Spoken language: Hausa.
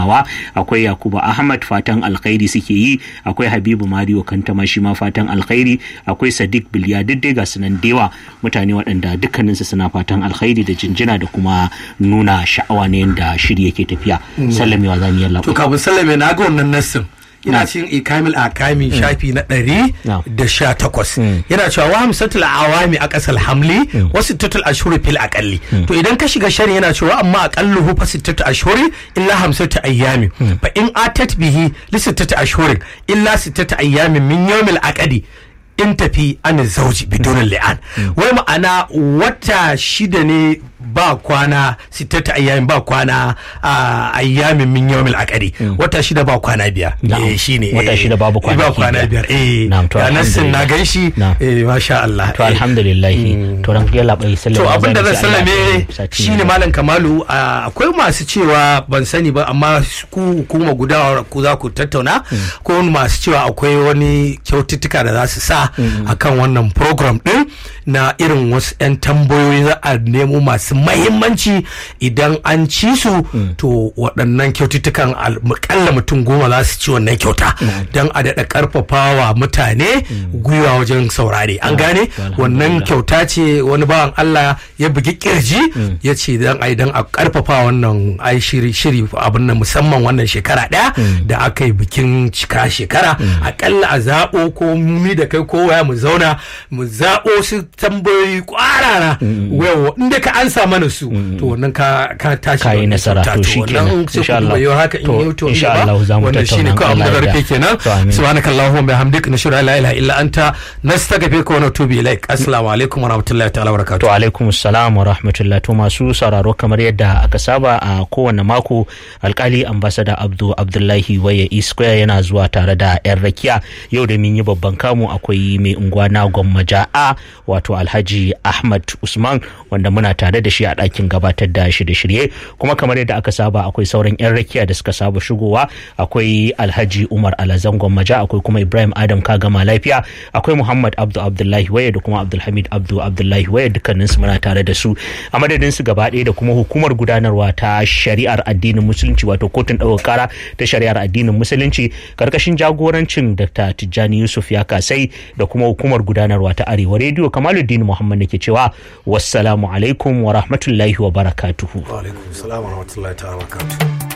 gamawa akwai yakubu ahmad fatan alkhairi suke yi akwai habibu mario kantama shi ma fatan alkhairi akwai sadiq biliya duk dai ga sunan dewa mutane waɗanda dukkaninsu suna fatan alkhairi da jinjina da kuma nuna sha'awa ne yadda shiri yake tafiya sallamewa za mu yi to kafin sallame na ga wannan nassin ina cikin ikamil akami shafi na ɗari da sha takwas yana cewa wa hamsatul awami a ƙasar hamli wasu tatul ashuri fil aƙalli to idan ka shiga shari yana cewa amma aƙalluhu fa sittatu ashuri illa hamsatu ayyami fa in atat bihi li sittatu ashhurin illa sittatu ayyamin min yawmil aqdi in tafi an zauji bidonin li'an wai ma'ana wata shida ne ba kwana sittata ayyamin ba kwana a ayyamin min yawmil aqari wata shida ba kwana biyar eh shine wata shida babu kwana ba kwana biyar eh to nassin na ganshi eh masha Allah to alhamdulillah to ran ya labai sallama to abin da zan sallame shine malam Kamalu akwai masu cewa ban sani ba amma ku hukuma guda ku za ku tattauna ko masu cewa akwai wani kyaututtuka da za su sa akan wannan program din na irin wasu 'yan tambayoyi za a nemo masu mahimmanci idan an ci su to waɗannan kyaututtukan alƙalla mutum goma za su ci wannan kyauta don a daɗa ƙarfafawa mutane gwiwa wajen saurare an gane wannan kyauta ce wani bawan Allah ya bugi kirji ya ce don a idan a ƙarfafa wannan ai shiri shiri abin nan musamman wannan shekara ɗaya da aka yi bikin cika shekara aƙalla a zaɓo ko ni da kai ko waya mu zauna mu zaɓo su tambayoyi kwarara wayo inda ka ansa mana su to wannan ka ka tashi ka yi nasara to shi kenan insha Allah yau haka in yi to insha Allah za mu wannan shine ko abin da rufe kenan subhanakallahumma bihamdika nashhadu an la ilaha illa anta nastaghfiruka wa natubu ilaik assalamu alaikum wa rahmatullahi ta'ala wa barakatuh to alaikum assalam wa rahmatullahi to masu sauraro kamar yadda aka saba a kowane mako alkali ambassador Abdu Abdullahi Waye Square yana zuwa tare da yan rakiya yau da mun yi babban kamu akwai mai unguwa na gwammaja a wato alhaji ahmad usman wanda muna tare da shi a ɗakin gabatar da shirye-shirye kuma kamar yadda aka saba akwai sauran 'yan rakiya da suka saba shigowa akwai alhaji umar alazan gwammaja akwai kuma ibrahim adam kagama lafiya akwai muhammad abdu abdullahi waye da kuma abdulhamid abdu abdullahi waye dukkanin su muna tare da su a madadin su gaba ɗaya da kuma hukumar gudanarwa ta shari'ar addinin musulunci wato kotun ɗaukar kara ta shari'ar addinin musulunci karkashin jagorancin dr tijjani yusuf ya kasai da kuma hukumar gudanarwa ta arewa rediyo kamaluddin muhammad da ke cewa wassalamu alaikum wa rahmatullahi wa barakatuhu wa alaikum salam wa rahmatullahi ta'ala wa barakatuhu